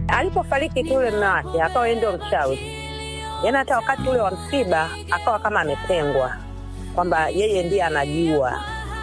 Alipofariki tu yule mume wake, akawa yeye ndio mchawi, yaani hata wakati ule wa msiba akawa kama ametengwa, kwamba yeye ndiye anajua.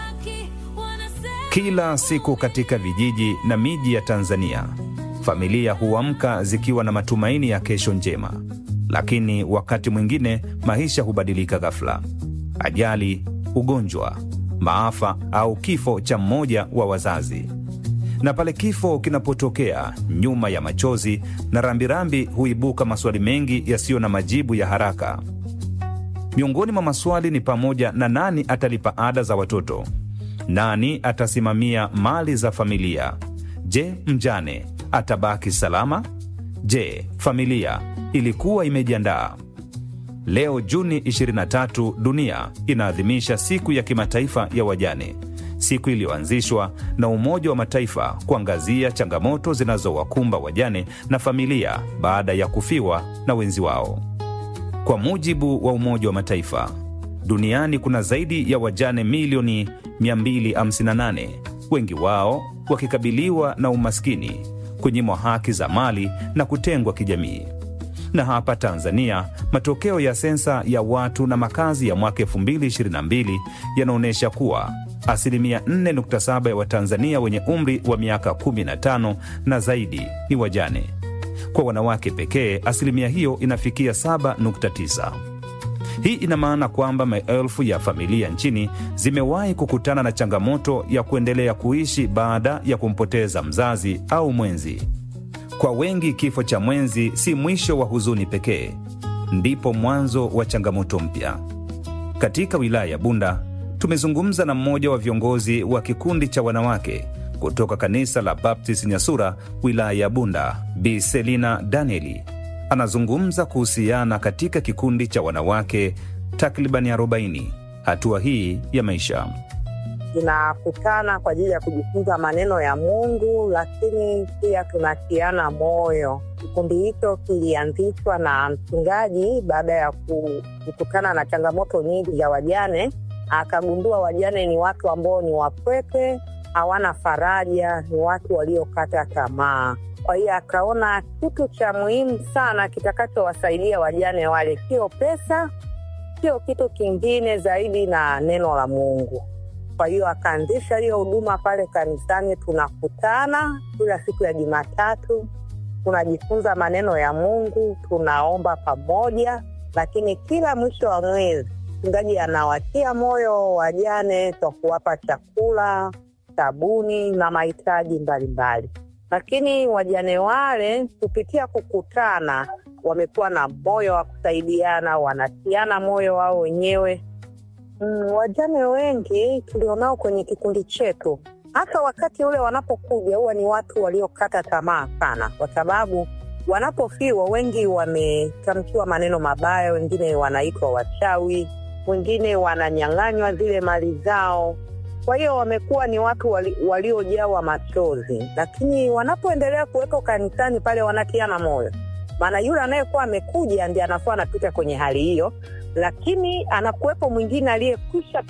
Kila siku katika vijiji na miji ya Tanzania, familia huamka zikiwa na matumaini ya kesho njema, lakini wakati mwingine maisha hubadilika ghafla. Ajali, ugonjwa, maafa au kifo cha mmoja wa wazazi. Na pale kifo kinapotokea, nyuma ya machozi na rambirambi huibuka maswali mengi yasiyo na majibu ya haraka. Miongoni mwa maswali ni pamoja na nani atalipa ada za watoto? Nani atasimamia mali za familia? Je, mjane atabaki salama? Je, familia ilikuwa imejiandaa? Leo Juni 23, dunia inaadhimisha siku ya kimataifa ya wajane, siku iliyoanzishwa na Umoja wa Mataifa kuangazia changamoto zinazowakumba wajane na familia baada ya kufiwa na wenzi wao. Kwa mujibu wa Umoja wa Mataifa, duniani kuna zaidi ya wajane milioni 258, wengi wao wakikabiliwa na umaskini, kunyimwa haki za mali na kutengwa kijamii. Na hapa Tanzania, matokeo ya sensa ya watu na makazi ya mwaka 2022 yanaonyesha kuwa asilimia 4.7 ya Watanzania wenye umri wa miaka 15 na zaidi ni wajane. Kwa wanawake pekee, asilimia hiyo inafikia 7.9. Hii ina maana kwamba maelfu ya familia nchini zimewahi kukutana na changamoto ya kuendelea kuishi baada ya kumpoteza mzazi au mwenzi. Kwa wengi, kifo cha mwenzi si mwisho wa huzuni pekee, ndipo mwanzo wa changamoto mpya. Katika wilaya ya Bunda tumezungumza na mmoja wa viongozi wa kikundi cha wanawake kutoka kanisa la Baptist Nyasura, wilaya ya Bunda, Bi Selina Danieli anazungumza kuhusiana katika kikundi cha wanawake takribani 40 hatua hii ya maisha. Tunakutana kwa ajili ya kujifunza maneno ya Mungu, lakini pia tunatiana moyo. Kikundi hicho kilianzishwa na mchungaji baada ya kukutana na changamoto nyingi za wajane. Akagundua wajane ni watu ambao ni wapweke, hawana faraja, ni watu waliokata tamaa. Kwa hiyo akaona kitu cha muhimu sana kitakachowasaidia wajane wale sio pesa, sio kitu kingine zaidi na neno la Mungu. Kwa hiyo akaanzisha hiyo huduma pale kanisani. Tunakutana kila siku ya Jumatatu, tunajifunza maneno ya Mungu, tunaomba pamoja, lakini kila mwisho wa mwezi mchungaji anawatia moyo wajane kwa kuwapa chakula, sabuni na mahitaji mbalimbali lakini wajane wale kupitia kukutana wamekuwa na moyo wa kusaidiana, wanatiana moyo wao wenyewe. Mm, wajane wengi tulionao kwenye kikundi chetu, hata wakati ule wanapokuja huwa ni watu waliokata tamaa sana, kwa sababu wanapofiwa wengi wametamkiwa maneno mabaya, wengine wanaitwa wachawi, wengine wananyang'anywa zile mali zao kwa hiyo wamekuwa ni watu wali, waliojawa machozi, lakini wanapoendelea kuwekwa kanisani pale wanatiana moyo, maana yule anayekuwa amekuja ndiye anakuwa anapita kwenye hali hiyo, lakini anakuwepo mwingine aliyekwisha